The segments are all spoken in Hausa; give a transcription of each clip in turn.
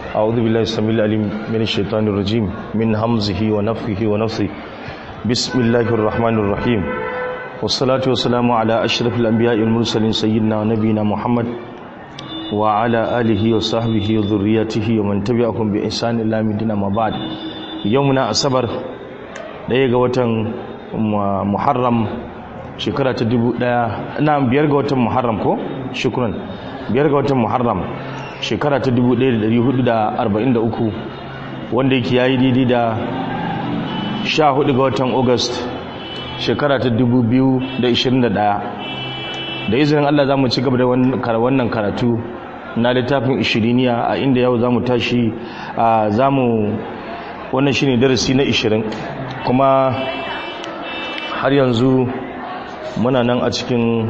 أعوذ بالله السميع العليم من الشيطان الرجيم من همزه ونفخه ونفثه بسم الله الرحمن الرحيم والصلاة والسلام على أشرف الأنبياء والمرسلين سيدنا ونبينا محمد وعلى آله وصحبه وذريته ومن تبعهم بإحسان إلى مدينة ما بعد يومنا أصبر ɗaya ga watan muharram shekara ta dubu ɗaya na biyar ga watan muharram ko shukran biyar ga watan muharram shekara ta dubu ɗaya da ɗari hudu da arba'in da uku wanda yake yayi daidai da sha hudu ga watan august shekara ta dubu biyu da ishirin da ɗaya da izinin allah za mu ci gaba da wannan karatu na littafin ishiriniya a inda yau za mu tashi za mu wannan shine darasi na ishirin kuma har yanzu muna nan a cikin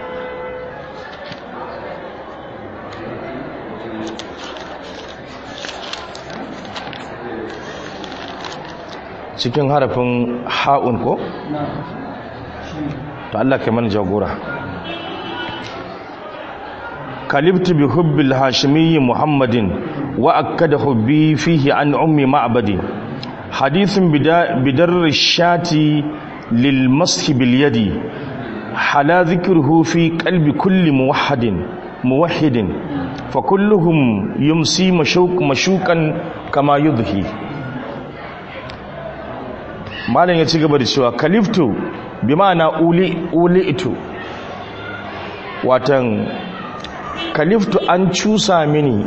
cikin harafin ha'un ko? ta Allah kai mana jagora kalibtu bi hubbil hashimiyyi muhammadin wa akkada hubbi fihi an ummi ma'badi hadithun bidar shati lil mashi bil yadi hala dhikruhu fi qalbi kulli muwahhidin muwahhidin fa kulluhum yumsi mashuq mashuqan kama yudhi malam ya ci gaba da cewa kaliftu bi ma'ana uli uli ito watan kaliftu an cusa mini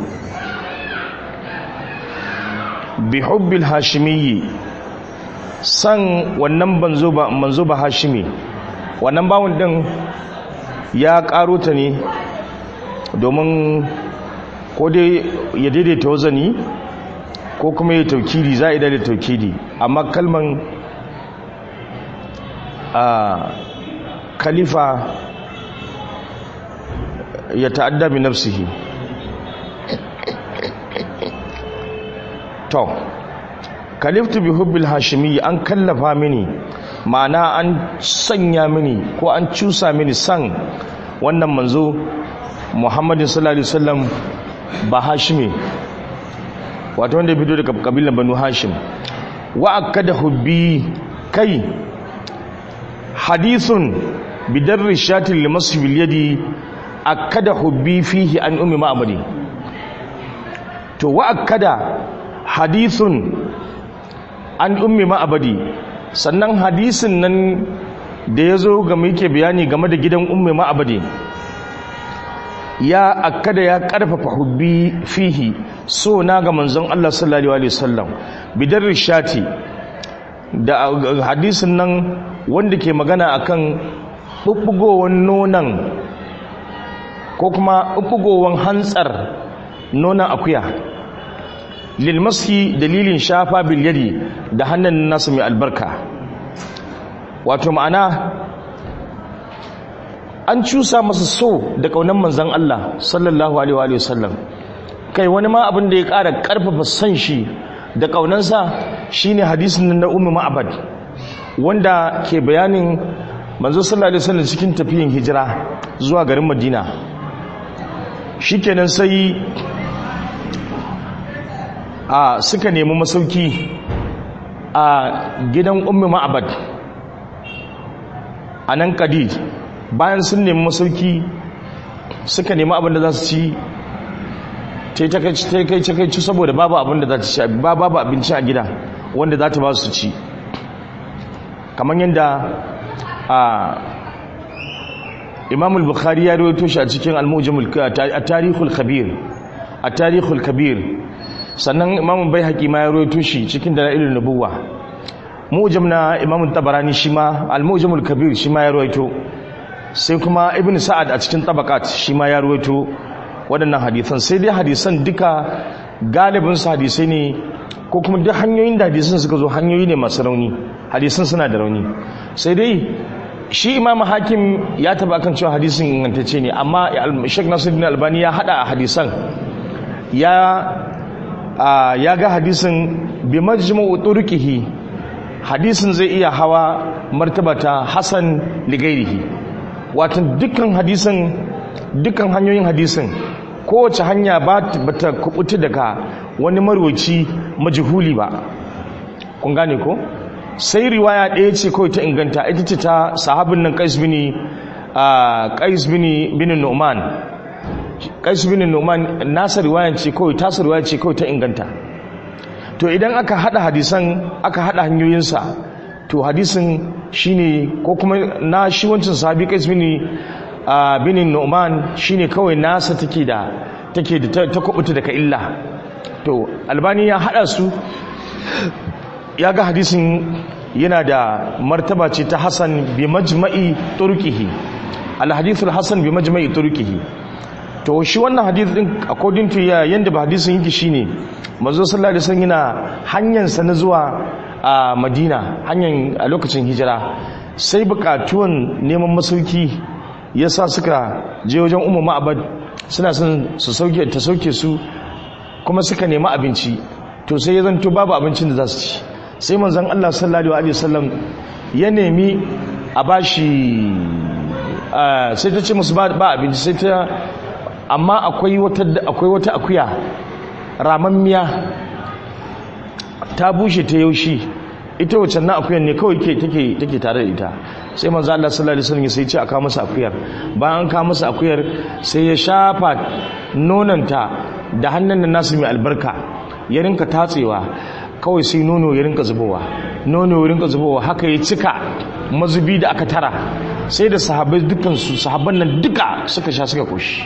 bi hubbil hashimiyyi san wannan banzo ba manzo ba hashimi wannan bawon din ya karo ta ne domin ko dai ya daidaita wazani ko kuma ya taukidi za a da taukidi amma kalman a khalifa ya ta'adda bi nafsihi to kaliftu bi hubbil hashimi an kallafa mini ma'ana an sanya mini ko an cusa mini san wannan manzo muhammadin sallallahu alaihi wasallam ba hashimi wato wanda ya fito daga kabilan banu hashim wa akada hubbi kai hadithun bidarri shatin limasu bilyadi akada hubbi fihi an ummi ma'amadi to wa akada hadithun an ummi ma'abadi sannan hadisin nan da ya zo ga muke bayani game da gidan ummi ma'abadi ya akada ya karfafa hubbi fihi so na ga manzon Allah sallallahu alaihi wasallam bidarri shati da hadisin nan wanda ke magana akan bubbugowar nonon ko kuma bubbugowar hantsar nonon akuya lilmaski dalilin shafa bilyadi da hannun nasu mai albarka wato ma'ana an cusa masa so da kaunan manzan Allah sallallahu alaihi wasallam kai wani ma abin da ya ƙara ƙarfafa son shi da ƙaunansa shine hadisin na ummu ma'abad wanda ke bayanin manzo sallallahu alaihi wasallam cikin tafiyin hijira zuwa garin Madina shikenan sai a suka nemi masauki a gidan ummu ma'abad a nan kadid bayan sun nemi masauki suka nemi abin da za su ci ta yi kai ci saboda babu abin da za ta ci babu abinci a gida wanda za ta ba su ci kamar yadda a imam bukhari ya rawaito shi a cikin al-mujamul tarihul kabir a tarihul kabir sannan imam bai haƙi ma ya rawaito shi cikin dalailun nubuwa mujam na imam tabarani shi ma al-mujamul kabir shi ma ya rawaito sai kuma ibn sa'ad a cikin tabaqat shi ma ya rawaito waɗannan hadisan sai dai hadisan duka galibin su hadisai ne ko kuma duk hanyoyin da hadisan suka zo hanyoyi ne masu rauni hadisan suna da rauni sai dai shi imam hakim ya taba kan cewa hadisin ingantacce ne amma shek nasiruddin albani ya hada a hadisan ya ya ga hadisin bi majmu'u turqihi hadisin zai iya hawa martabata hasan ligairihi wato dukkan hadisin dukkan hanyoyin hadisin kowace hanya ba ta kubuta daga wani marwaci majhuli ba kun gane ko sai riwaya ɗaya ce kawai ta inganta ita ce ta sahabin nan qais bin qais bin bin nu'man qais bin nu'man nasa riwayan ce kawai tasa riwaya ce kawai ta inganta to idan aka hada hadisan aka hada hanyoyinsa to hadisin shine ko kuma na shi wancan sahabi qais bin bin nu'man shine kawai nasa take da take da ta kubuta daga illa to albani ya hada su ya ga hadisin yana da martaba ce ta hasan bi majma'i turkihi al-hadithul hasan bi majma'i turkihi to shi wannan hadith din according to ya yanda ba hadisin yake shine manzo sallallahu alaihi wasallam yana hanyar sa na zuwa a Madina hanyar a lokacin hijira sai bukatuwan neman masauki yasa suka je wajen ummu ma'abad suna son su sauke ta sauke su kuma suka nemi abinci to sai ya zanto babu abincin da za su ci sai manzon Allah sallallahu alaihi wasallam ya nemi a bashi sai ta ce musu ba abinci sai ta amma akwai wata akwai wata akuya ramammiya ta bushe ta yaushi ita wacce na akuyan ne kawai ke take take tare da ita sai manzo Allah sallallahu alaihi wasallam sai ya ce a kawo masa akuyar bayan an kawo masa akuyar sai ya shafa nonanta da hannun nasu mai albarka ya rinka tatsewa kawai sai nono ya rinka zubowa nono ya rinka zubowa haka ya cika mazubi da aka tara sai da sahabbai dukansu sahabban nan duka suka sha suka koshi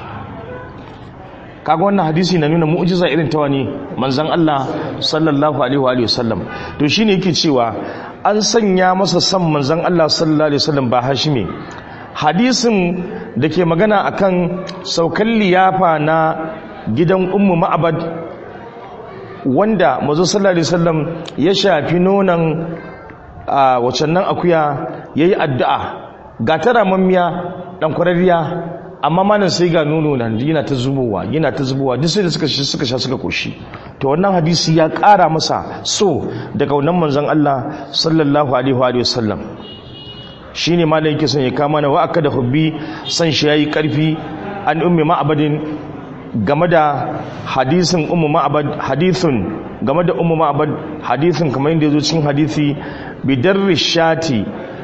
kaga wannan hadisi na nuna mu'jiza irin ta wani manzon Allah sallallahu alaihi wa alihi wasallam to shine yake cewa an sanya masa san manzon Allah sallallahu alaihi wasallam ba hashimi hadisin da ke magana akan saukan liyafa na gidan ummu ma'abad wanda mazu sallallahu alaihi wasallam ya shafi nonon a wacan nan akuya yayi addu'a ga tara mammiya dan kwararriya amma manan sai ga nono nan yana ta zubowa yana ta zubowa duk sai da suka suka sha suka koshi to wannan hadisi ya ƙara masa so daga wannan manzon Allah sallallahu alaihi wa sallam shine malai yake son ya kama na wa aka da hubbi san shi yayi karfi an ummi ma'abadin game da hadisin ummu ma'abad hadithun game da ummu ma'abad hadithun kamar yadda yazo cikin hadisi bidarri shati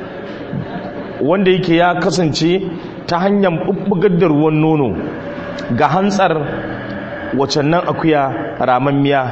wanda yake ya kasance ta hanyar bubbugar da ruwan nono ga hantsar wacan nan akuya ramammiya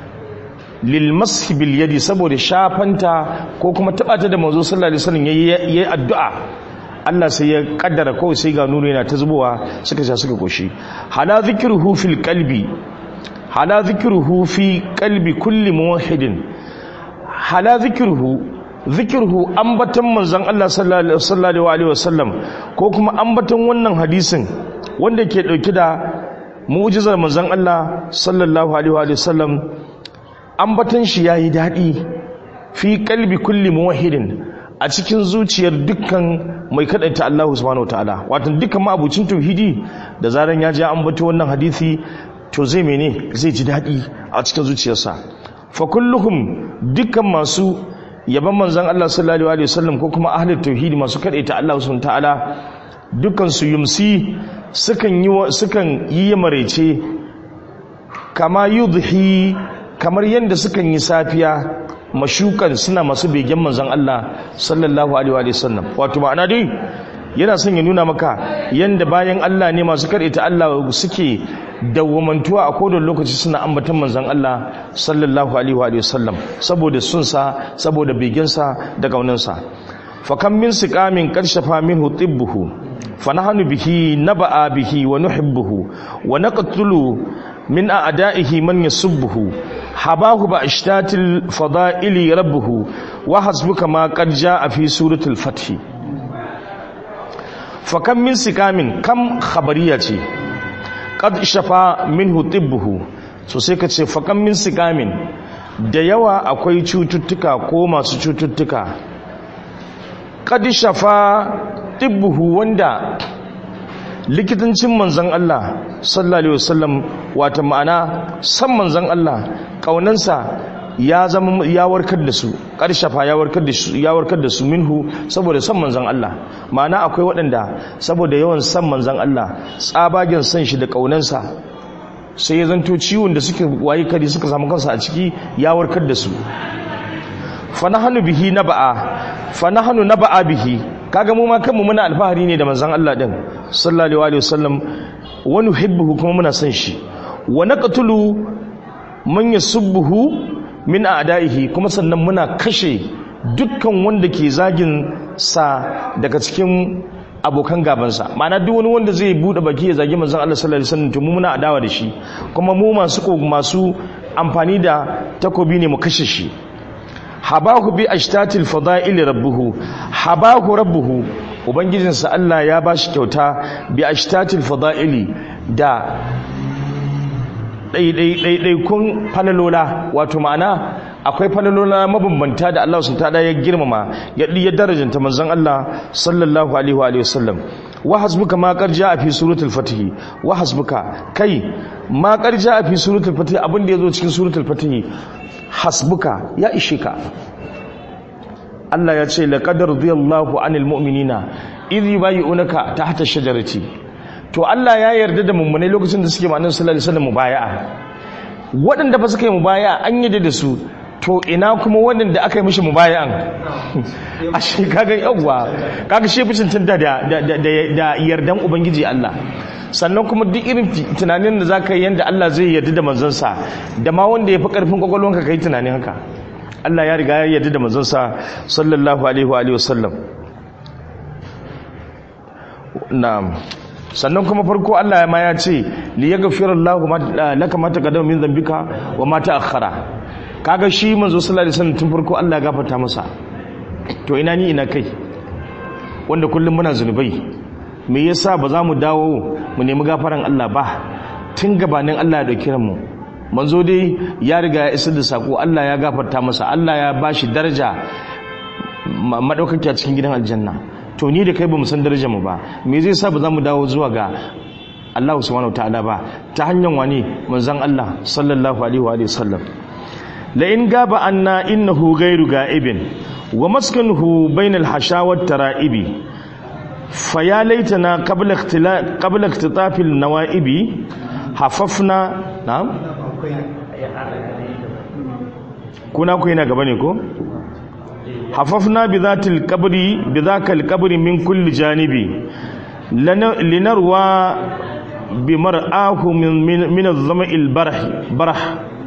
lil mashi bil yadi saboda shafanta ko kuma tabata da manzo sallallahu alaihi wasallam yayi addu'a Allah sai ya kaddara kawai sai ga nuna yana ta zubowa suka sha suka koshi hala zikruhu fil qalbi hala zikruhu fi qalbi kulli muwahhidin hala zikruhu zikruhu ambatan manzon Allah sallallahu alaihi wasallam ko kuma ambatan wannan hadisin wanda ke dauke da mu'jizar manzon Allah sallallahu alaihi wasallam ambatan shi yayi dadi fi qalbi kulli muwahhidin a cikin zuciyar dukkan mai kadaita Allah subhanahu wataala wato dukkan ma'abucin tauhidi da zaran ya ji an bato wannan hadisi to zai mene zai ji dadi a cikin zuciyarsa fa kulluhum dukkan masu yaban manzon Allah sallallahu alaihi wasallam ko kuma ahli tauhidi masu kadaita Allah subhanahu wataala dukkan su yumsi sukan yi sukan yi marece kama yudhi kamar yanda sukan yi safiya mashukan suna masu begen manzon Allah sallallahu alaihi wa sallam wato ma'ana dai yana son ya nuna maka yanda bayan Allah ne masu karita Allah suke dawwamantuwa a kodon lokaci suna ambatan manzon Allah sallallahu alaihi wa sallam saboda sun sa saboda begen sa da kaunan sa fa kam min siqamin karshafa minhu tibbuhu fa nahnu bihi naba'a bihi wa nuhibbuhu wa naqtulu min a'da'ihi man yasubbuhu habahu ba ishtatil fada'ili rabbuhu wa hasbuka ma qad jaa fi suratul fath fa kam min sikamin kam khabariya ce qad shafa minhu tibbuhu so sai ka ce fa kam min sikamin da yawa akwai cututtuka ko masu cututtuka qad shafa tibbuhu wanda likitancin manzan Allah sallallahu alaihi wasallam wata ma'ana san manzan Allah kaunansa ya zama ya warkar da su karshafa ya warkar da su ya warkar da su minhu saboda san manzan Allah ma'ana akwai waɗanda saboda yawan san manzan Allah tsabagen san shi da kaunansa sai ya zanto ciwon da suke waye kari suka samu kansa a ciki ya warkar da su fanahanu bihi naba'a fanahanu naba'a bihi kaga mu ma kanmu muna alfahari ne da manzon Allah din sallallahu alaihi wasallam wa nuhibbuhu kuma muna son shi wa naqtulu man yasubbuhu min a'da'ihi kuma sannan muna kashe dukkan wanda ke zagin sa daga cikin abokan gabansa ma'ana duk wani wanda zai bude baki ya zagi manzon Allah sallallahu alaihi wasallam to mu muna adawa da shi kuma mu masu masu amfani da takobi ne mu kashe shi habahu bi ashtatil fada'il rabbuhu habahu rabbuhu ubangijinsa Allah ya bashi kyauta bi ashtatil fada'ili da ɗaiɗaikun falalola wato ma'ana akwai falalola mabambanta da Allah sun tada ya girmama ya ya darajanta manzon Allah sallallahu alaihi wa alihi wasallam wa hasbuka ma qad jaa fi suratul fatih wa hasbuka kai ma qad jaa fi suratul fatih abin da yazo cikin suratul fatih hasbuka ya ishe ka Allah ya ce laqad radiyallahu anil mu'minina idh yubayyi'unaka tahta shajarati to Allah ya yarda da mummunai lokacin da suke ma annabi sallallahu alaihi wasallam mubaya'a waɗanda ba suka yi mubaya'a an yarda da su to ina kuma waɗanda aka yi mishi mubaya'an a shi kaga yawwa kaga shi fi cancanta da da yardan ubangiji Allah sannan kuma duk irin tunanin da zaka yi yanda Allah zai yarda da manzansa da ma wanda ya fi karfin kwakwalwanka kai tunanin haka Allah ya riga ya yarda da manzansa sallallahu alaihi wa alihi wasallam na'am sannan kuma farko Allah ya ma ya ce li yaghfira Allahu laka ma taqaddama min dhanbika wa ma ta'akhkhara kaga shi manzo sallallahu alaihi wasallam tun farko Allah ya gafarta masa to ina ni ina kai wanda kullum muna zunubai me yasa ba za mu dawo mu nemi gafaran Allah ba tun gabanin Allah ya dauki mu manzo dai ya riga ya isar da sako Allah ya gafarta masa Allah ya bashi daraja madaukaki a cikin gidan aljanna to ni da kai ba mu san darajar mu ba me zai sa ba za mu dawo zuwa ga Allah subhanahu wataala ba ta hanyar wani manzon Allah sallallahu alaihi wa sallam la in gaba anna innahu ghairu ga'ibin wa maskanuhu bainal hashawat tara'ibi faya laitana qabla ikhtila qabla ikhtitafil nawa'ibi hafafna na'am kuna ku yana gaba ne ko hafafna bi zatil qabri bi zakal qabri min kulli janibi linarwa bi mar'ahu min min az-zama'il barh barh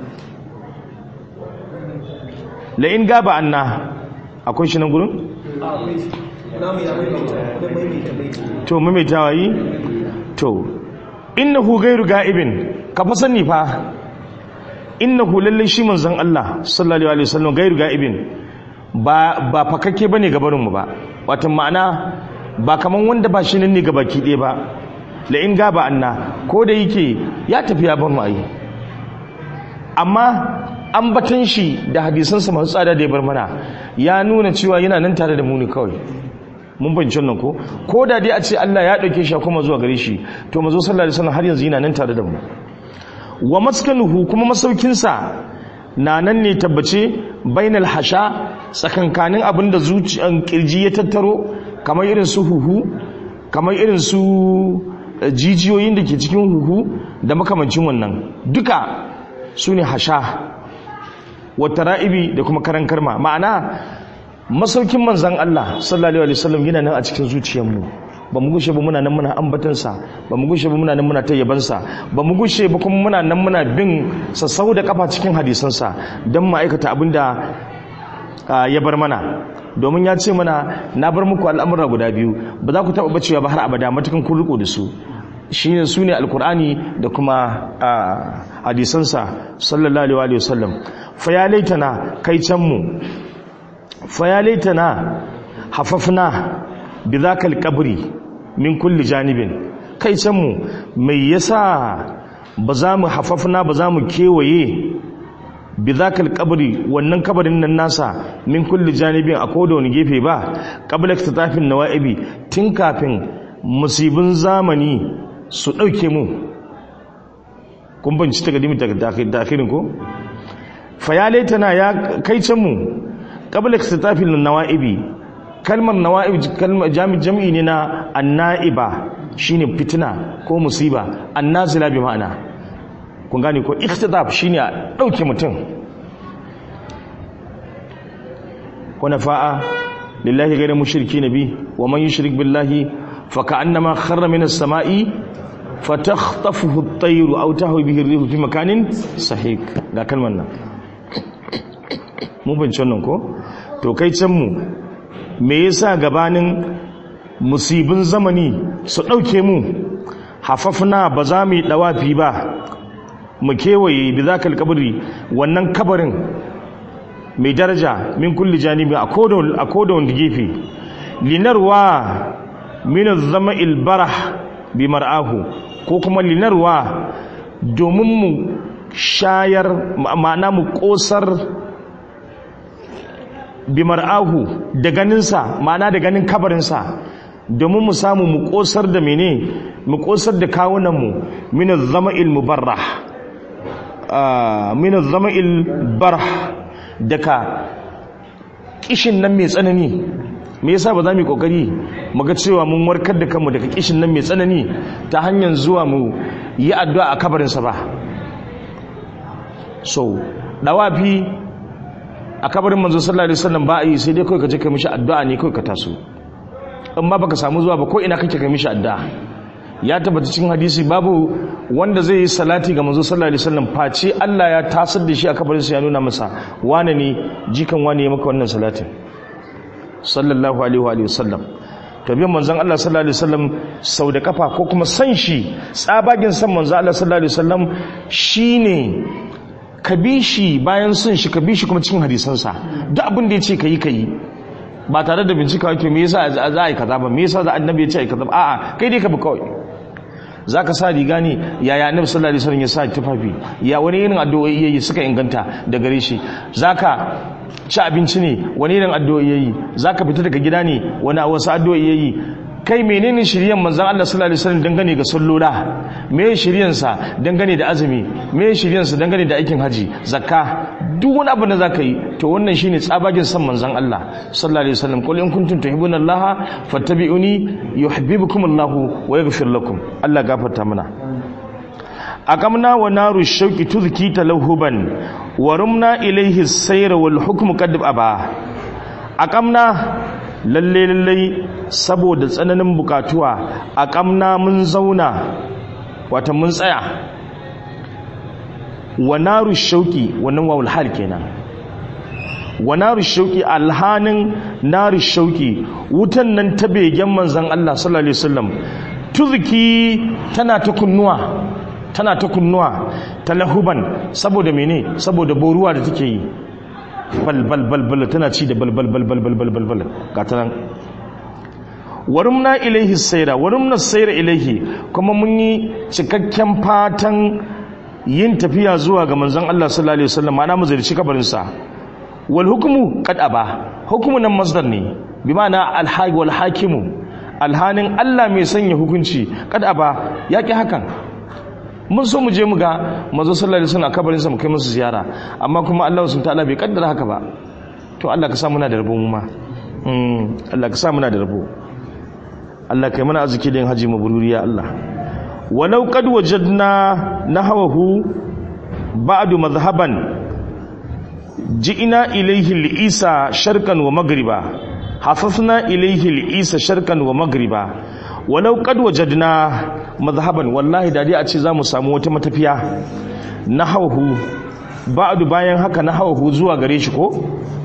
la in gaba anna akwai shi nan gurin to maimaitawa yi to innahu ghairu ga'ibin ka fa sani fa innahu lallai shi manzon Allah sallallahu alaihi wasallam ghairu ga'ibin ba ba fakakke bane gabarin mu ba wato ma'ana ba kaman wanda ba shi nan ne gabaki ɗaya ba la in gaba anna ko da yake ya tafi ya bar mu ayi amma ambatan shi da hadisansa masu tsada da ya bar mana ya nuna cewa yana nan tare da mu ne kawai mun fahimci wannan ko ko da dai a ce Allah ya dauke shi kuma zuwa gare shi to mazo sallallahu alaihi wasallam har yanzu yana nan tare da mu wa maskanuhu kuma masaukinsa na nan ne tabbace bainal hasha tsakankanin abin da zuciyan kirji ya tattaro kamar irin su huhu kamar irin su jijiyoyin da ke cikin huhu da makamancin wannan duka su ne hasha wata ra'ibi da kuma karan karma ma'ana masaukin manzan Allah sallallahu alaihi wasallam yana nan a cikin zuciyarmu ba mu gushe ba muna nan muna ambatansa ba mu gushe ba muna nan muna tayyabansa ba mu gushe ba kuma muna nan muna bin sassau da kafa cikin hadisansa don ma'aikata abin da ya bar mana domin ya ce mana na bar muku al'amura guda biyu ba za ku taɓa bacewa ba har abada matukan kun riko da su shine su ne alkur'ani da kuma hadisansa sallallahu alaihi wasallam fa ya laitana kai can mu fa ya laitana hafafna bi zakal qabri min kulli janibin kai can mu mai yasa ba za mu hafafna ba za mu kewaye bi zakal qabri wannan kabarin nan nasa min kulli janibin a koda wani gefe ba qabla iktitafin nawaibi tun kafin musibin zamani su ɗauke mu kun banci ta gadimi da akirin ko fayalai tana ya kai can mu ƙabla ka tafi nawa'ibi kalmar nawa'ibi kalmar jami'i ne na anna'iba shine fitina ko musiba annazila bi ma'ana kun gane ko ikhtidaf shine a dauke mutum hunafa'a lillahi ghayra mushriki nabi wa man yushrik billahi fa ka'annama kharra minas sama'i fatakhtafuhu at-tayru aw tahwi bihi ar-rihu fi makanin sahik ga kalmar nan mun bincin nan ko to kai can mu me yasa gabanin musibin zamani su dauke mu hafafna ba za mu yi dawafi ba mu kewaye bi zakal kabri wannan kabarin mai daraja min kulli janibi a kodon a kodon gefe linarwa min az-zama'il barah bi mar'ahu ko kuma linarwa domin mu shayar ma'ana mu kosar bi mar'ahu da ganinsa ma'ana da ganin kabarinsa domin mu samu mu kosar da mene mu kosar da kawunanmu min az-zama'il mubarrah min az-zama'il barah daga kishin nan mai tsanani me yasa ba za mu yi kokari mu ga cewa mun warkar da kanmu daga kishin nan mai tsanani ta hanyar zuwa mu yi addu'a a kabarinsa ba so dawafi a kabarin manzo sallallahu alaihi wasallam ba a yi sai dai kawai ka je ka mishi addu'a ne kawai ka taso in ma baka samu zuwa ba ko ina kake ka mishi addu'a ya tabbata cikin hadisi babu wanda zai yi salati ga manzo sallallahu alaihi wasallam face Allah ya tasar da shi a kabarinsa ya nuna masa wane ne jikan wane ya maka wannan salatin sallallahu alaihi wa alihi wasallam to biyan manzon Allah sallallahu alaihi wasallam sau da kafa ko kuma san shi tsabagin san manzon Allah sallallahu alaihi wasallam shine ka bi shi bayan sun shi ka bi shi kuma cikin hadisansa duk abin da ya ce ka yi ka yi ba tare da bincika wake me yasa za a yi kaza ba me yasa za annabi ya ce a yi kaza ba a'a kai dai ka bi kawai za ka sa riga ne yaya annabi sallallahu alaihi wasallam ya sa tufafi ya wani irin addu'o'i yayi suka inganta da gare shi zaka ci abinci ne wani irin addu'o'i yayi zaka fita daga gida ne wani wasu addu'o'i yayi kai menene shiryan manzon Allah sallallahu alaihi wasallam dangane ga sallola me shiryan sa dangane da azumi me shiryan sa dangane da aikin haji zakka duk wani abu da zaka yi to wannan shine tsabagin san manzon Allah sallallahu alaihi wasallam qul in kuntum tuhibbuna Allah fattabi'uni yuhibbukum Allah wa yaghfir lakum Allah gafarta mana akamna wa naru shauki tuzki talawhuban wa rumna ilayhi as-sayr wal hukmu qad aba akamna lalle lalle saboda tsananin bukatuwa akamna mun zauna wata mun tsaya wa naru shauki wannan wawul hal kenan wa naru shauki alhanin naru shauki wutan nan ta begen manzon Allah sallallahu alaihi wasallam tuzki tana ta kunnuwa tana ta kunnuwa talahuban saboda mene saboda boruwa da take yi bal bal bal bal tana ci da bal bal bal bal bal bal bal bal ga ta nan warumna ilaihi sayra warumna sayra ilaihi kuma mun yi cikakken fatan yin tafiya zuwa ga manzon Allah sallallahu alaihi wasallam ana mu zirci kabarin sa wal hukmu qad aba hukmu nan masdar ne bi ma'ana al haqi wal hakimu alhanin Allah mai sanya hukunci qad aba yaki hakan mun so mu je mu ga manzo sallallahu alaihi wasallam kabarin sa mu kai musu ziyara amma kuma Allah subhanahu ta'ala bai kaddara haka ba to Allah ka sa muna da rabo mu ma mm Allah ka sa muna da rabo Allah kai mana arziki da yin haji mabruri ya Allah walau qad wajadna nahwahu ba'du madhhaban ji'ina ilayhi al-isa sharqan wa maghriba hafafna ilayhi al-isa sharqan wa maghriba walau qad wajadna madhhaban wallahi da dai a ce zamu samu wata matafiya nahwahu ba'du bayan haka nahwahu zuwa gare shi ko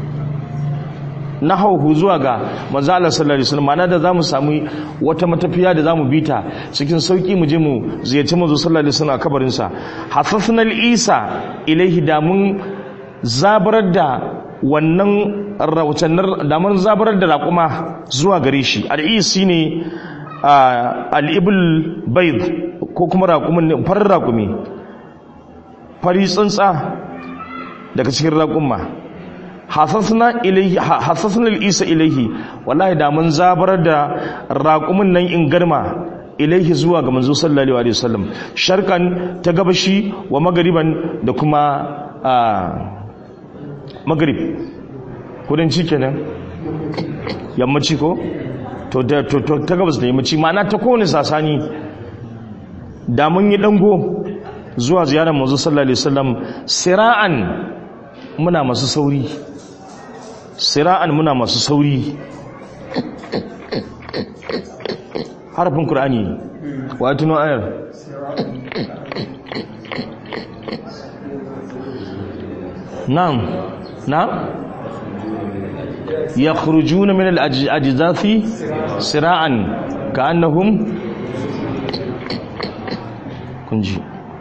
nahwahu zuwa ga manzo Allah sallallahu alaihi wasallam ma'ana da zamu samu wata matafiya da zamu bita cikin sauki mu je mu ziyarci manzo sallallahu alaihi wasallam a kabarin sa hafafna al-isa ilaihi da mun zabarar da wannan rawucannar da mun zabarar da raƙuma zuwa gare shi al-isi ne al'ibul baid ko kuma raƙumin farin raƙumi fari tsuntsa daga cikin raƙumma hasasna isa ilaihi wallahi da mun zabar da raƙumin nan in garma ilaihi zuwa ga manzo sallallahu alaihi wasallam sharkan ta gabashi wa magariban da kuma magarib kudanci kenan yammaci ko to ta gabas da yammaci ma'ana ta kowane sasani da mun yi dango zuwa ziyarar manzo sallallahu alaihi wasallam sira'an muna masu sauri sira'an muna masu sauri harafin qur'ani wa tuno ayar na'am na'am yakhrujuna min al-ajdathi sira'an ka'annahum kunji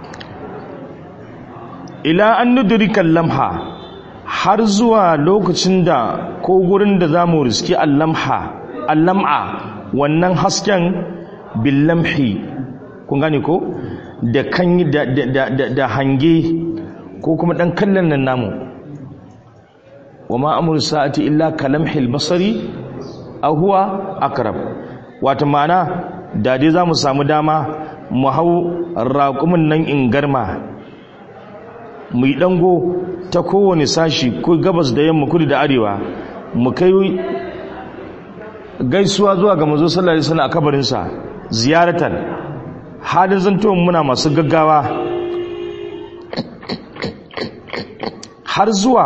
ila an nudrika lamha har zuwa lokacin da ko gurin da zamu riski al-lamha al-lam'a wannan hasken bil lamhi kun gane ko da kan da da da hange ko kuma dan kallon nan namu wama amru sa'ati illa kalamhil basari aw huwa aqrab wato ma'ana da dai zamu samu dama mu hau raƙumin nan in garma mu yi dango ta kowane sashi ko gabas da yamma kudu da arewa mu kai gaisuwa zuwa ga manzo sallallahu alaihi wasallam a kabarinsa ziyaratan halin zanto muna masu gaggawa har zuwa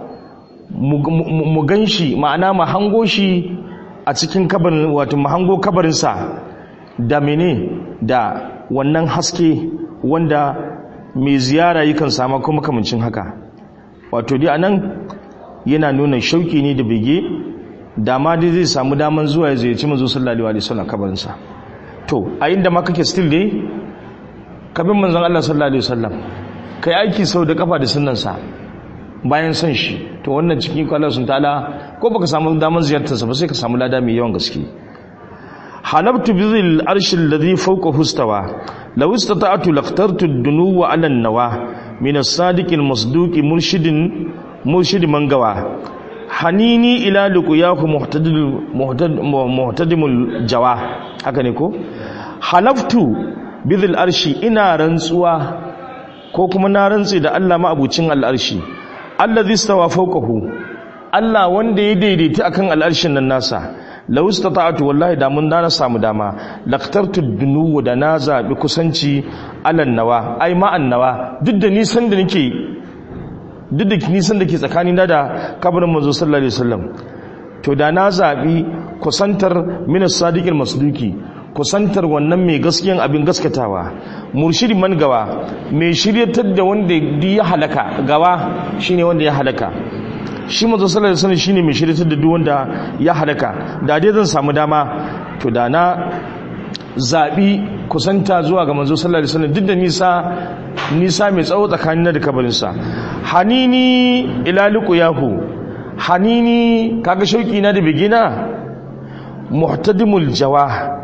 mu gan shi ma'ana mu hango shi a cikin kabarin wato mu hango kabarinsa da mene da wannan haske wanda mai ziyara yakan samu kuma kamancin haka wato dai anan yana nuna shauki ne da bege dama dai zai samu daman zuwa ya ziyarci manzo sallallahu alaihi wasallam kabarinsa to a inda ma kake still dai kabin manzon Allah sallallahu alaihi wasallam kai aiki sau da kafa da sunnansa bayan son shi to wannan cikin kwallon sun ta'ala ko baka samu damar ziyartarsa ba sai ka samu lada mai yawan gaske halabtu bi zil arshi alladhi fawqa hustawa law istata'tu laqtartu ad-dunuwa 'ala an-nawa min as-sadiq al-masduq murshidin murshid mangawa hanini ila luqyahu muhtadil muhtadimul jawa haka ne ko halaftu bi zil arshi ina rantsuwa ko kuma na rantsi da Allah ma abucin al-arshi allazi stawa fawqahu Allah wanda ya daidaita akan al'arshin nan nasa law istata'tu wallahi da mun dana samu dama laqtartu dunuwa da na zabi kusanci alan nawa ai ma annawa duk da nisan da nake duk da nisan da ke tsakanin da da kabarin manzo sallallahu alaihi wasallam to da na zabi kusantar min as-sadiqil masduki kusantar wannan mai gaskiyan abin gaskatawa murshidi man gawa mai shiryatar da wanda ya halaka gawa shine wanda ya halaka shi manzo sallallahu alaihi wasallam shine mai shiryatar da duk wanda ya halaka da dai zan samu dama to da na zabi kusanta zuwa ga manzo sallallahu alaihi wasallam duk da nisa nisa mai tsawo tsakanin da kabarin sa hanini ila liqyahu hanini kaga shauki na da bigina muhtadimul jawah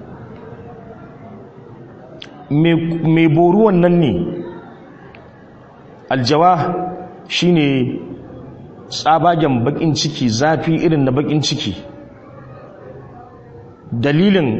mai boruwan nan ne aljawa shine tsabagen bakin ciki zafi irin na bakin ciki dalilin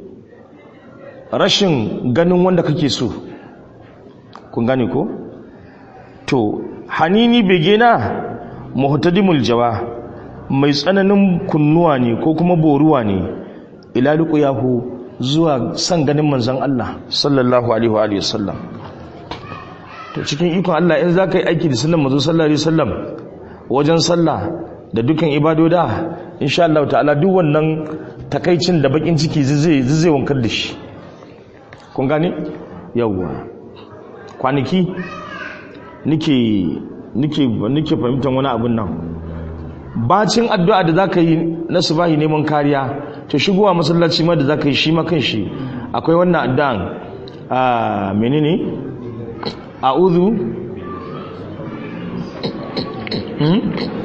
rashin ganin wanda kake so kun gane ko to hanini bege na muhtadimul jawa mai tsananin kunnuwa ne ko kuma boruwa ne ilaluku yahu zuwa san ganin manzan Allah sallallahu alaihi wa sallam to cikin ikon Allah in zaka yi aiki da sunan manzo sallallahu alaihi wasallam wajen sallah da dukkan ibadoda insha Allah ta'ala duk wannan takaicin da bakin ciki zai zai wankar da shi kun gane yawwa kwanaki nike nike nike fahimtar wani abun nan bacin addu'a da zaka yi na subahi neman kariya to shigowa masallaci ma da zaka yi shi ma kan shi akwai wannan addu'an a menene a'udhu hmm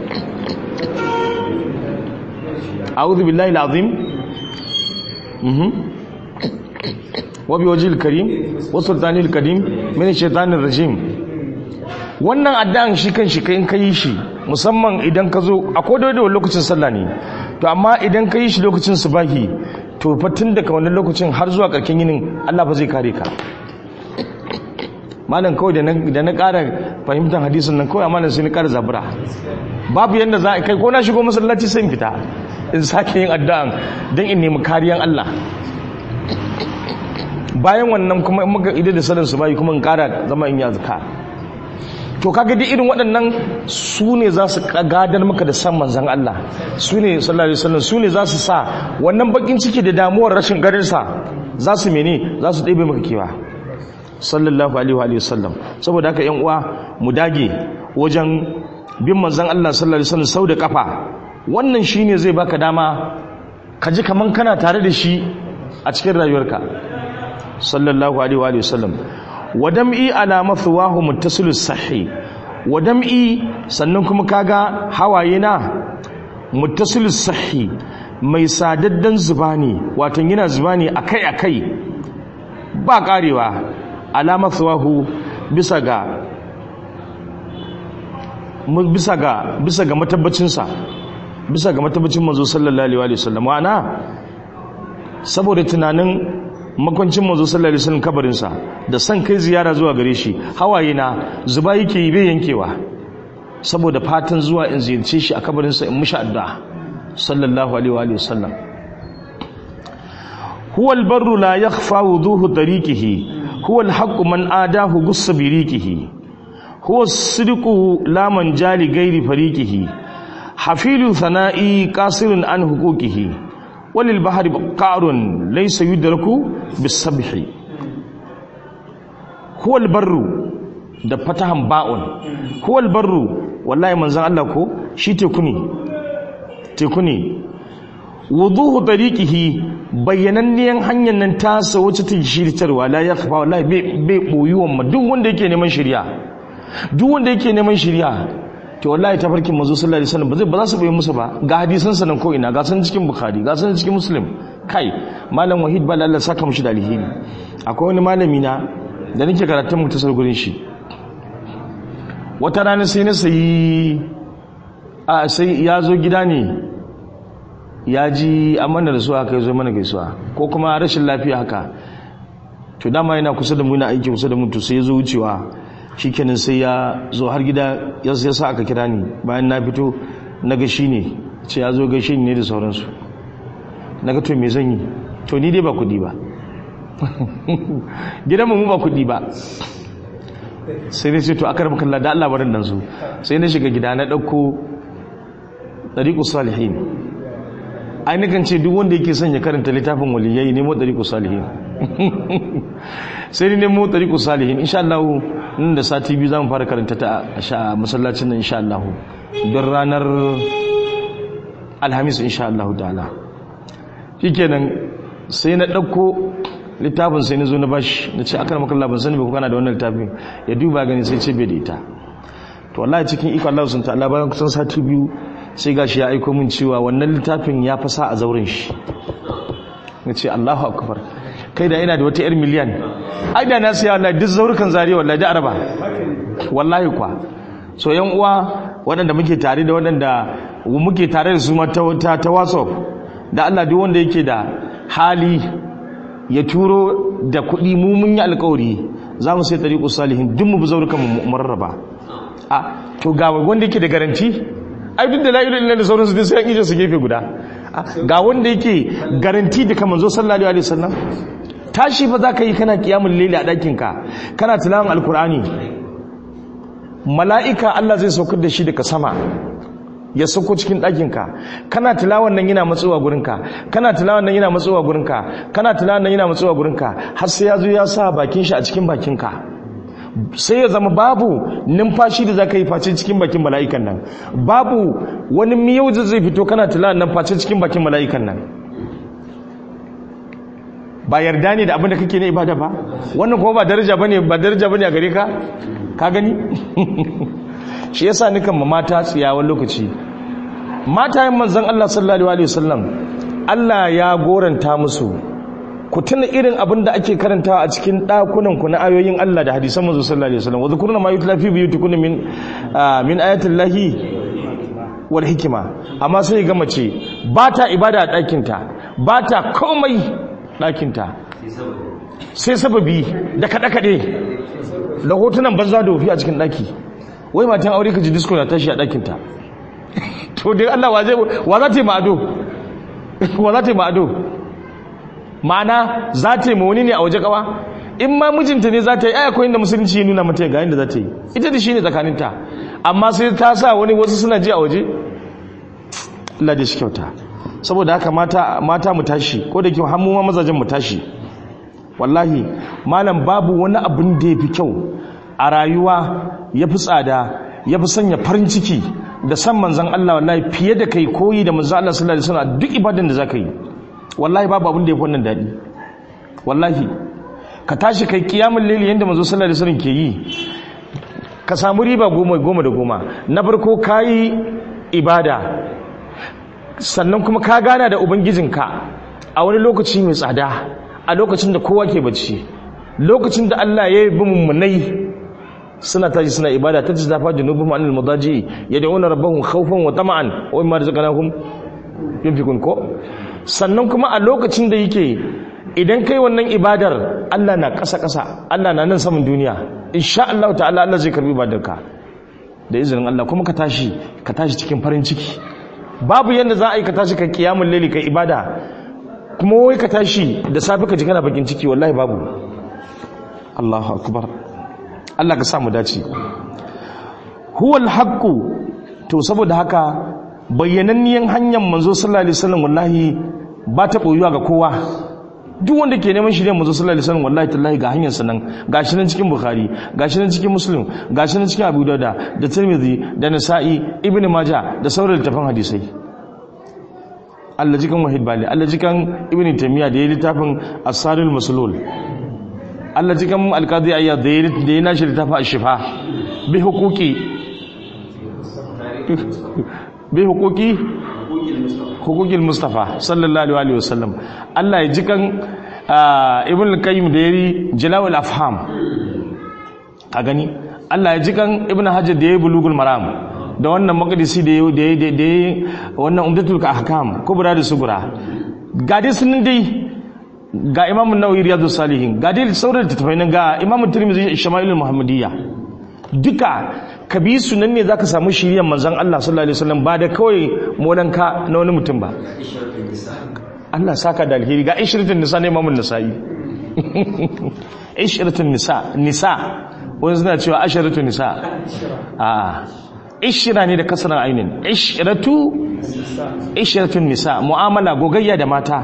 a'udhu billahi alazim mhm wa bi wajhil karim wa sultanil karim min shaitanir rajim wannan addu'an shi kan shi kai in kai shi musamman idan ka zo a kodai da lokacin sallah ne to amma idan ka yi shi lokacin subahi to fatin daga wannan lokacin har zuwa karkin yinin Allah ba zai kare ka malam kawai da na ƙara fahimtar hadisin nan kawai malam sai na ƙara zabura babu yadda za a kai ko na shigo masallaci sai in fita in sake yin addu'an don in nemi kariyan Allah bayan wannan kuma in muka idan da sallar su bayi kuma in kara zama in yi azkar to kaga dai irin waɗannan su ne za su gadar maka da san manzan Allah su ne sallallahu alaihi wasallam su ne za su sa wannan bakin ciki da damuwar rashin garinsa za su mene za su ɗebe maka kewa sallallahu alaihi wa sallam saboda haka yan uwa mu dage wajen bin manzan Allah sallallahu alaihi wasallam sau da kafa wannan shine zai baka dama ka ji kaman kana tare da shi a cikin rayuwarka sallallahu alaihi wa sallam wadam'i ala mathwahu muttasilus sahih wadam'i sannan kuma kaga hawaye na muttasilus sahih mai sadaddan zuba ne wato yana zuba ne akai akai ba karewa ala mathwahu bisa ga bisa ga bisa ga matabbacin sa bisa ga matabbacin manzo sallallahu alaihi wa sallam ana saboda tunanin makwancin manzo sallallahu alaihi wasallam kabarin sa da san kai ziyara zuwa gare shi hawaye na zuba yake yi bai yankewa saboda fatan zuwa in ziyarce shi a kabarin sa in mushi addu'a sallallahu alaihi wa sallam huwa albarru la yakhfa wuduhu tariqihi huwa alhaqqu man adahu gussa biriqihi huwa as-sidqu la man jali ghairi fariqihi hafilu thana'i qasirun an huquqihi walil bahari qarun laysa yudraku bisabhi huwal barru da fatahan ba'un huwal barru wallahi manzon Allah ko shi teku ne teku ne wuduhu tariqihi bayyananniyan hanyar nan ta sa wacce ta shiritarwa la yakhfa wallahi bai boyuwan ma duk wanda yake neman shiriya duk wanda yake neman shiriya to wallahi tafarkin manzo sallallahu alaihi wasallam ba zai ba za su bayyana musu ba ga hadisan sanan ko ina ga san cikin bukhari ga san cikin muslim kai malam wahid bala Allah saka mushi da alheri akwai wani malami na da nake karatun mutasar gurin shi wata rana sai na sayi a sai ya zo gida ne ya ji amana da su aka yi zo mana gaisuwa ko kuma rashin lafiya haka to dama yana kusa da mu yana aiki kusa da mu to sai ya zo wucewa shikenan sai ya zo har gida ya sa aka kira ni bayan na fito na ga shi ne ce ya zo gaishe ni ne da sauransu na ga to me zan yi to ni dai ba kudi ba gidan mu ba kudi ba sai dai ce to aka rabu kalla da Allah barin nan su sai na shiga gida na dauko tariqus salihin ai nakan ce duk wanda yake son ya karanta littafin waliyai nemo tariqus salihin sai ni nemo tariqus salihin insha Allah nan da sati biyu zamu fara karanta ta a masallacin nan insha Allah don ranar alhamis insha Allah ta'ala shikenan sai na dauko littafin sai na zo na bashi na ce aka maka ban sani ba ku kana da wannan littafin ya duba gani sai ce bai da ita to wallahi cikin iko Allah sun ta'ala bayan kusan sati biyu sai gashi ya aiko min cewa wannan littafin ya fasa a zauren shi na ce Allahu akbar kai da ina da wata yar miliyan ai da na siya wallahi duk zaurukan zariya wallahi da araba wallahi kwa so yan uwa waɗanda muke tare da waɗanda muke tare da su ma ta ta WhatsApp da Allah duk wanda yake da hali ya turo da kuɗi mu mun yi alƙawari za mu sai tariqu salihin duk mu bi zaurukan mu marraba a to ga wanda yake da garanti ai duk da la ilaha illallah da sauransu duk sai an ije su gefe guda ga wanda yake garanti da kamar zo sallallahu alaihi wasallam tashi fa zaka yi kana kiyamul layli a dakin ka kana tilawan alqur'ani mala'ika Allah zai saukar da shi daga sama ya sauko cikin dakin ka kana tilawan nan yana matsowa gurin ka kana tilawan nan yana matsowa gurin ka kana tilawan nan yana matsowa gurin ka har sai ya zo ya sa bakin shi a cikin bakin ka sai ya zama babu numfashi da za ka yi face cikin bakin mala'ikan nan babu wani miyau da zai fito kana tula nan face cikin bakin mala'ikan nan ba yarda ne da abin da kake na ibada ba wannan kuma ba daraja bane ba daraja bane a gare ka ka gani shi yasa nikan ma mata tsiyawan lokaci mata yin manzon Allah sallallahu alaihi wasallam Allah ya goranta musu ku tuna irin abin da ake karantawa a cikin ɗakunan ku na ayoyin Allah da hadisan manzo sallallahu alaihi wasallam wa zikruna ma yutla fi buyutikum min min ayatil lahi wal hikma amma sai ga mace ba ta ibada a ɗakin ta ba ta komai ɗakin ta sai sababi da kaɗe kaɗe da hotunan banza da wofi a cikin ɗaki wai matan aure ka ji disco na tashi a ɗakin ta to dai Allah wa zai wa za ta yi ma'ado wa za ta yi ma'ado ma'ana za ta yi ma wani ne a waje kawa in ma mijinta ne za ta yi akwai inda musulunci ya nuna mata ga inda za ta yi ita da shi ne tsakaninta amma sai ta sa wani wasu suna ji a waje Allah da shi kyauta saboda haka mata mata mu tashi ko da kyau har mu ma mazajen mu tashi wallahi malam babu wani abin da yafi kyau a rayuwa yafi tsada yafi sanya farin ciki da san manzon Allah wallahi fiye da kai koyi da manzon Allah sallallahu alaihi wasallam duk ibadan da zaka yi wallahi babu abin da yafi wannan dadi wallahi ka tashi kai kiyamul layli yanda manzon sallallahu alaihi wasallam ke yi ka samu riba goma goma da goma na farko kayi ibada sannan kuma ka gana da ubangijinka a wani lokaci mai tsada a lokacin da kowa ke bacci lokacin da Allah ya yi mummunai suna taji suna ibada ta jizafa junubuhum anil madaji yad'una rabbahum khawfan wa tama'an wa mimma razaqnahum yunfikun ko sannan kuma a lokacin da yake idan kai wannan ibadar Allah na ƙasa ƙasa Allah na nan saman duniya insha Allah ta'ala Allah zai karbi ibadarka da izinin Allah kuma ka tashi ka tashi cikin farin ciki babu yadda za a yi ka tashi ka kiyamun laili ka ibada kuma wai ka tashi da safi ka ji kana bakin ciki wallahi babu Allahu akbar Allah ka sa mu dace huwal haqqu to saboda haka bayyananniyan hanyar manzo sallallahu alaihi wasallam wallahi ba ta boyuwa ga kowa duk wanda ke neman shirya manzo sallallahu alaihi wasallam wallahi tallahi ga hanyar sanan gashi nan cikin bukhari gashi nan cikin muslim gashi nan cikin abu dauda da tirmidhi da nasa'i ibnu maja da sauran littafan hadisai Allah jikan wahid bali Allah jikan ibnu taymiya da ya littafin as-saril maslul Allah jikan al-qadi ayyad da ya nashi littafin ash-shifa bi huquqi bi huquqi hukukil mustafa sallallahu alaihi wasallam Allah ya ji kan ibn al-qayyim da yari jalawul afham a gani Allah ya ji kan ibn hajar da yayi bulugul maram da wannan maqdisi da yayi da yayi wannan umdatul ahkam kubra da sugura ga dai sun dai ga imam an-nawawi riyadus salihin ga dai sauran tattafai nan ga imam tirmidhi shama'ilul muhammadiyya duka ka bi su nan ne za ka samu shirya manzan Allah sallallahu Alaihi wasallam ba da kawai molanka na wani mutum ba Allah saka da alheri ga ishirin nisa ne mamun nisa'i ishirin nisa nisa wani suna cewa ashirin nisa a ishira ne da kasarar ainihin ishiratu ishirin nisa mu'amala gogayya da mata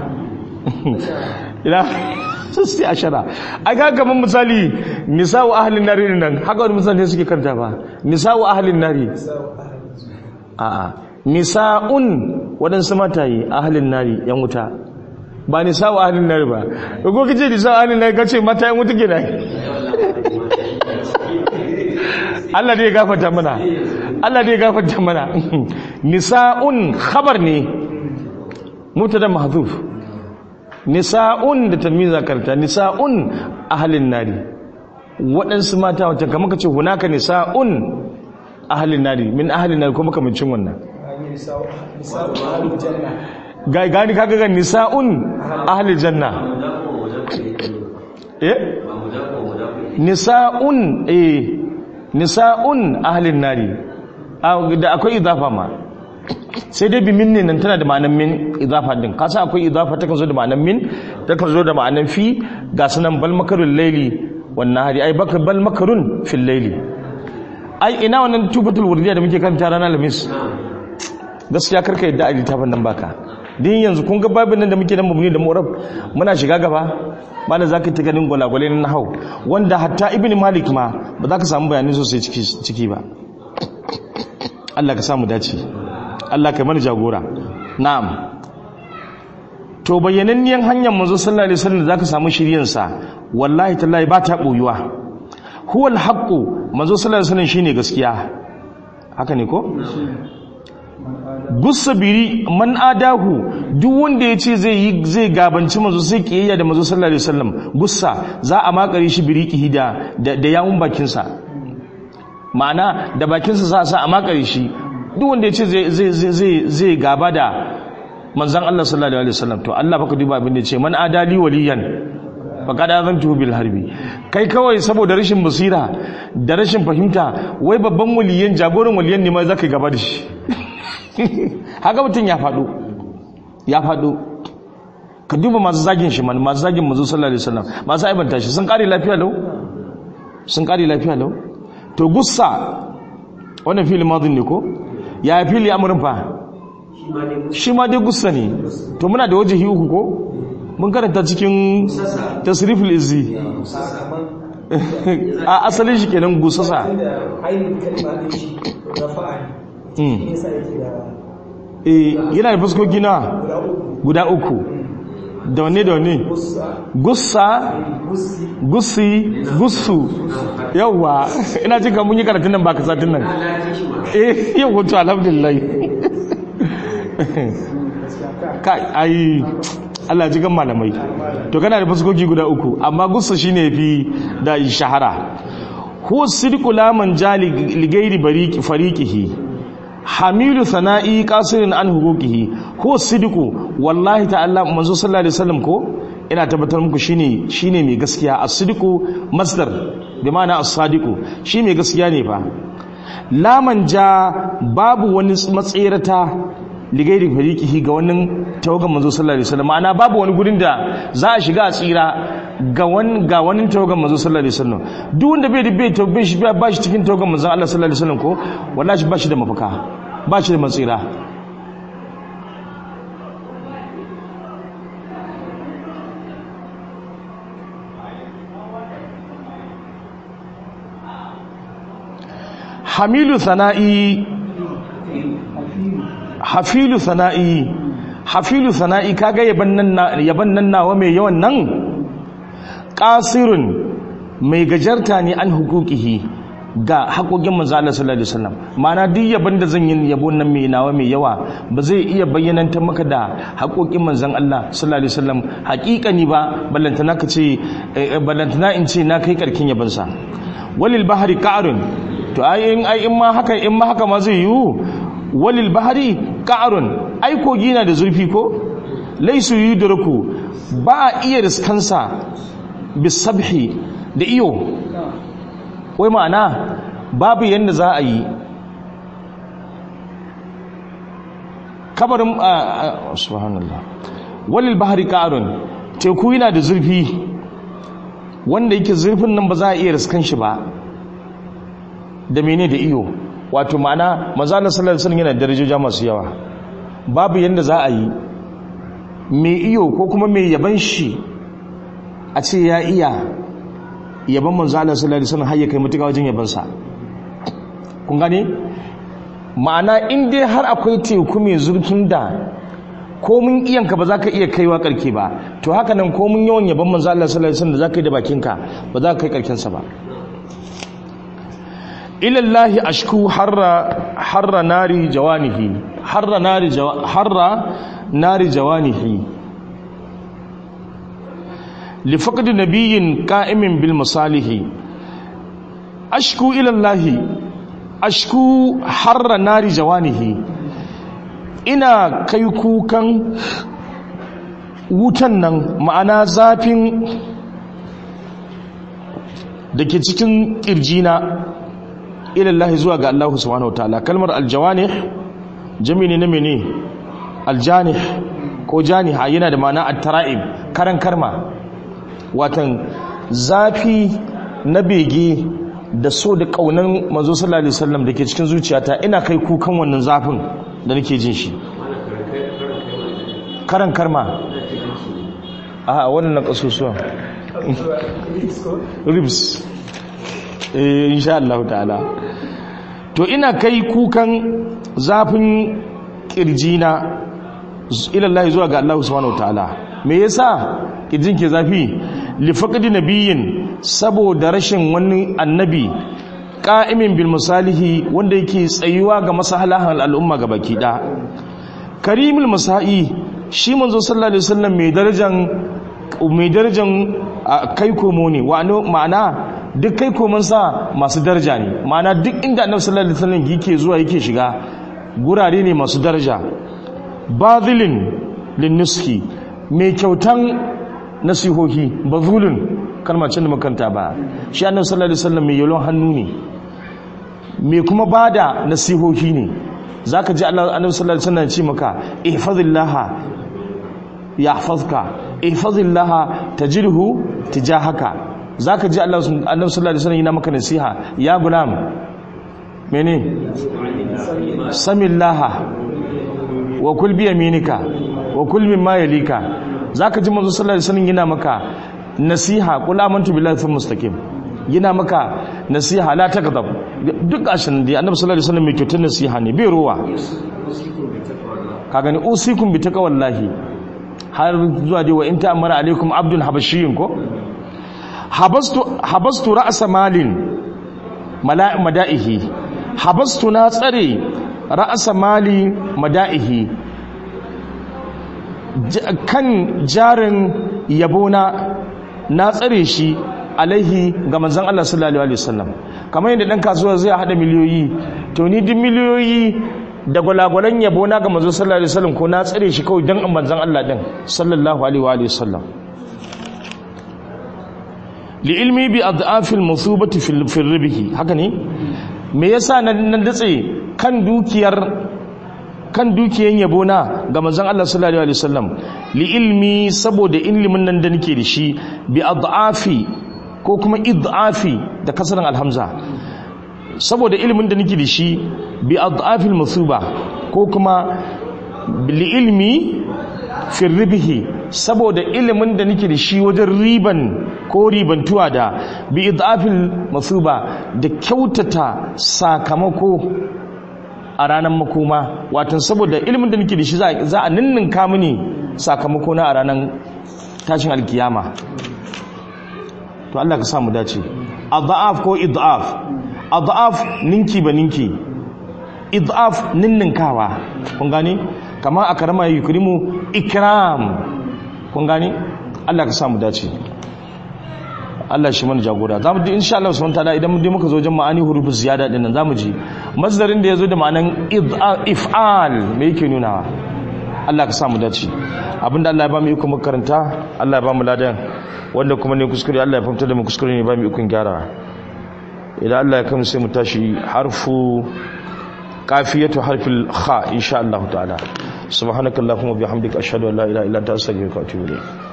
sassi ashara a ga gaban misali nisa'u ahalin nari nan haka wani misali suke kanta ba nisa'u ahalin nari a'a nisa'un waɗansu mataye ahalin nari yan wuta ba nisa'u ahalin nari ba ko kace nisa'u ahalin nari kace mata yan wuta ke da Allah dai ya gafarta mana Allah dai ya gafarta mana nisa'un khabar ne mubtada mahdhuf nisa'un da tamyiza karta nisa'un ahlin nari waɗansu mata wata kamar ka ce hunaka nisa'un ahlin nari min ahlin nari kuma kamancin wannan gani kaga ga nisa'un ahlil janna eh nisa'un eh nisa'un ahlin nari da akwai idafa ma sai dai bimin ne nan tana da ma'anan min idafa din kasa akwai idafa ta kan zo da ma'anan min ta kan zo da ma'anan fi ga sunan bal makarun laili wannan hari ai baka bal makarun fil laili ai ina wannan tubatul wurdiya da muke karanta ranar lamis gaskiya karka yadda a littafin nan baka din yanzu kun ga babin nan da muke nan mabuni da murab muna shiga gaba ba da zaka ta ganin gwalagwale na nahau wanda hatta ibn malik ma ba za ka samu bayanai sosai ciki ba Allah ka samu dace Allah ka mana jagora na'am to bayyananniyan hanyar manzo sallallahu alaihi wasallam da zaka samu shiryan sa wallahi tallahi ba ta boyuwa huwal haqqu manzo sallallahu alaihi wasallam shine gaskiya haka ne ko gusabiri man adahu duk wanda yace zai yi zai gabanci manzo sai kiyayya da manzo sallallahu alaihi wasallam gussa za a makare shi birikihi da da yawun bakin sa ma'ana da bakin sa za a sa a makare shi duk wanda yace zai zai zai zai gaba da manzon Allah sallallahu alaihi wasallam to Allah baka duba abin da yace man adali waliyan faqad azantuhu bil harbi kai kawai saboda rashin basira da rashin fahimta wai babban waliyan jagoran waliyan ne ma zaka gaba da shi haka mutum ya faɗo ya faɗo ka duba masu zagin shi man masu zagin manzo sallallahu alaihi wasallam masu aibanta shi sun kare lafiya lau sun kare lafiya lau to gussa wannan fili madin ne ko ya fili amurin fa shi ma dai gussa ne to muna da wajihi uku ko mun karanta cikin tasriful izzi a asalin shi kenan gusasa yana da fuskoki na guda uku da wane da wane gussa gussi gussu yawwa ina cika mun yi karatun nan ba ka satin nan eh yau wato alhamdulillah kai ai Allah ji gan malamai to kana da fuskoki guda uku amma gussa shine fi da shahara huwa sidqu laman jali ligairi bariki fariqihi hamilu sana'i qasirin an huquqihi huwa sidqu wallahi ta'ala manzo sallallahu alaihi wasallam ko ina tabbatar muku shine shine mai gaskiya as-sidqu masdar bi ma'ana as-sadiqu shi mai gaskiya ne fa laman ja babu wani matsirata ligairi fariqihi ga wannan tawagan manzo sallallahu alaihi wasallam ma'ana babu wani gurin da za a shiga a tsira ga wani ga wani tawagan manzo sallallahu alaihi wasallam duk wanda bai da bai tawbe shi ba shi cikin tawagan manzo Allah sallallahu alaihi wasallam ko wallahi ba shi da mafaka ba shi da matsira hamilu sana'i hafilu sana'i hafilu sana'i kaga yaban nan yaban nan nawa mai yawan nan qasirun mai gajarta ne an hukukihi ga haƙoƙin manzo Allah sallallahu alaihi wasallam ma'ana duk yaban da zan yi yabo nan mai nawa mai yawa ba zai iya bayyananta maka da haƙoƙin manzon Allah sallallahu alaihi wasallam haƙiƙani ba ballantana ka ce ballantana in ce na kai karkin yaban sa walil bahri qa'run to ai in ai in ma haka in ma haka ma zai yiwu walil bahari ka'arun ai kogi na da zurfi ko laisu yudraku ba a iya riskansa bisabhi da iyo wai ma'ana babu yadda za a yi kabarin subhanallah walil bahari ka'arun teku yana da zurfi wanda yake zurfin nan ba za a iya riskan shi ba da mene da iyo wato ma'ana mazalar sallar sun yana darajoja masu yawa babu yadda za a yi mai iyo ko kuma mai yaban shi a ce ya iya yaban manzalar sallar sun har ya kai mutuka wajen yabansa kun gane ma'ana in dai har akwai teku mai zurfin da komin iyanka ba za ka iya kaiwa karke ba to haka nan komin yawan yaban manzalar sallar sun da za ka yi da bakinka ba za ka kai karkensa ba ilallahi ashku harra harra nari jawanihi harra nari harra nari jawanihi li faqd nabiyyin qa'imin bil masalihi ashku ilallahi ashku harra nari jawanihi ina kai kukan wutan nan ma'ana zafin da ke cikin ƙirjina ilallahi zuwa ga Allah subhanahu wataala kalmar aljawanih jami'i ne mene aljanih ko janiha yana da ma'ana at-tara'ib karan karma watan zafi na bege da so da kaunan manzo sallallahu alaihi wasallam dake cikin zuciyata ina kai kukan wannan zafin da nake jin shi karan karma a wannan kasusuwa ribs eh insha Allah ta'ala to ina kai kukan zafin kirjina ilallahi zuwa ga Allah subhanahu wataala me yasa kirjin ke zafi li faqdi nabiyyin saboda rashin wani annabi qa'imin bil masalihi wanda yake tsayuwa ga maslahan al'umma ga baki da karimul masai shi manzo sallallahu alaihi wasallam mai darajan mai darajan kai komo ne ma'ana duk kai komansa masu daraja ne ma'ana duk inda annabi sallallahu alaihi wasallam yake zuwa yake shiga gurare ne masu daraja bazilin linnuski mai kyautan nasihohi bazulun kalmacin da makanta ba shi annabi sallallahu alaihi wasallam mai yalon hannu ne mai kuma bada nasihohi ne zaka ji annabi sallallahu alaihi wasallam ya ce maka ihfazillaha yahfazka ihfazillaha tajidhu tijahaka zaka ji Allah Annabi sallallahu alaihi wasallam yana maka nasiha ya gulam mene samillaha wa kul bi yaminika wa kul mimma yalika zaka ji manzo sallallahu alaihi wasallam yana maka nasiha qul amantu billahi thumma mustaqim yana maka nasiha la takdhab duk gashin da Annabi sallallahu alaihi wasallam mai kyautar nasiha ne bai ruwa ka gani usikum bi taqwallahi har zuwa dai wa in ta'amara alaikum abdul habashiyyin ko habastu habastu ra'sa malin mada'ihi habastu na tsare ra'sa mali mada'ihi kan jarin yabona na tsare shi alaihi ga manzon Allah sallallahu alaihi wasallam kamar yadda dan kasuwa zai hada miliyoyi to ni duk miliyoyi da gwalagwalan yabo na ga manzo sallallahu alaihi wasallam ko na tsare shi kawai dan manzon Allah din sallallahu alaihi wa alihi wasallam li ilmi bi adhafil musubati fil fil ribhi haka ne me yasa nan datse kan dukiyar kan dukiyan yabo na ga manzon Allah sallallahu alaihi wasallam li ilmi saboda ilimin nan da nake da shi bi adhafi ko kuma idhafi da kasaran alhamza saboda ilimin da nake da shi bi adhafil musuba ko kuma li ilmi fi ribhi saboda ilimin da nake da shi wajen riban ko ribantuwa da bi idhafil musuba da kyautata sakamako a ranar makoma watan saboda ilimin da nake da shi za a ninninka mini sakamako na a ranar tashin alkiyama to Allah ka samu dace adhaf ko idhaf adhaf ninki ba ninki idhaf ninninkawa kun gane kamar akrama yukrimu ikram kun gane Allah ka samu dace Allah shi mana jagora zamu ji insha Allah subhanahu wataala idan mun je muka zo wajen ma'ani hurufu ziyada din nan zamu ji masdarin da yazo da ma'anan if'al me yake nunawa Allah ka samu dace abinda Allah ya ba mu iko mu karanta Allah ya ba mu ladan wanda kuma ne kuskure Allah ya fahimta da mu kuskure ne ba mu ikon gyara idan Allah ya kama sai mu tashi harfu kafiyatu harfil kha insha Allah ta'ala subhanakallahumma bihamdika ashhadu an la ilaha illa anta astaghfiruka wa atubu ilayk